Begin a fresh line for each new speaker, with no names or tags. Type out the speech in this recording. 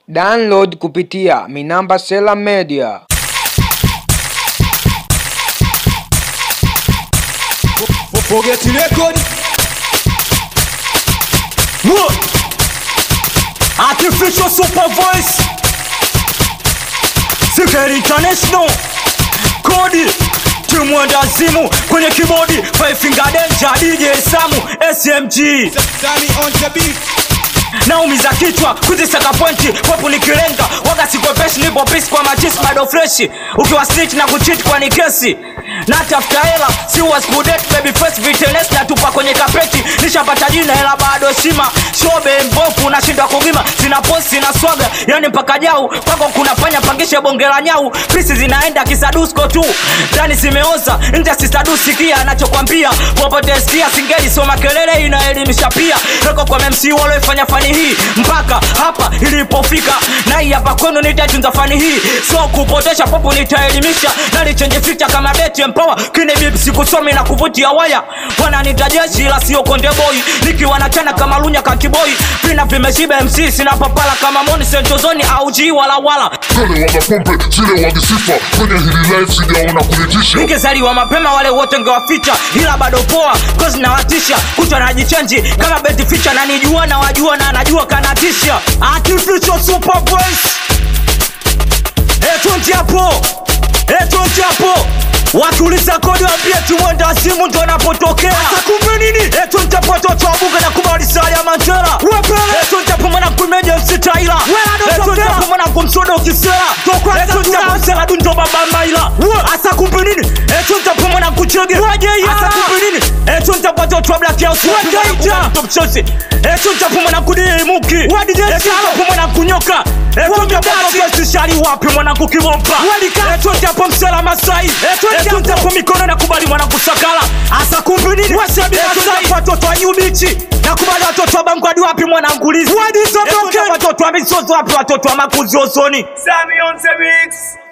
Download kupitia Minamba Sela Media.
Forget record. What? Artificial super voice. Sikeri International. Kodi. Timu wendazimu kwenye kibodi Five Finger Danger DJ Samu SMG
Sammy on the beat.
naumiza kichwa kuzisaka pointi popu nikilenga waga sikwepeshi nipo pisi kwa machisi bado freshi ukiwa snitch na kuchit kwa ni kesi natafuta hela si was kudet baby face vitenes natupa kwenye kapeti nishapata jina hela bado heshima shobe mbofu nashindwa kugima sina posi sina swaga yani mpaka jau kwako kuna panya pangishe bonge la nyau pisi zinaenda kisadusko tu ndani simeoza nje sisadusikia anachokwambia popote skia singeli soma kelele inaelimisha pia reko kwa memsi waloifanya fani hii mpaka hapa ilipofika nai hapa kwenu nitatunza fani hii so kupotesha popo nitaelimisha nalichenje ficha kama beti empower kine bibi sikusomi na kuvutia waya wananita jeshi ila sio konde boy nikiwa nachana kama lunya kakiboi vina vimeshiba mc sina papala kama moni sentozoni au ji wala wala
Wale wanapombe zile wadisifa kwenye hili life sijaona kunitisha
ningezaliwa mapema wale wote ngewaficha ila bado poa kozi nawatisha kuchwa najichenji kama beti ficha nanijua na wajua na anajua kanatisha artificial super voice etonti hapo etonti hapo wakiuliza kodi wambie tumwenda wa simu ndo anapotokea kumbe nini etontapototoabuga na kubalisali ya mantera etontapo mwanangu meja msitaila etontapo mwanangu msoda ukisela etontapo msela dundo babamaila asa kumbe nini etontapo mwanangu chege asa kumbe nini etontapototoa black house topchosi etontapo mwanangu diimuki etontapo mwanangu nyoka etontapotoesishali wapi mwanangu kibompa etontapo msela masai etontapo mikono nakubali mwanangu sakala asa kumbe nini etontapo watoto wa nyubichi nakubali watoto wa bangwadi wapi mwanangu lizi watoto wa misozo wapi watoto wa makuzi osoni
Sammy on the mix.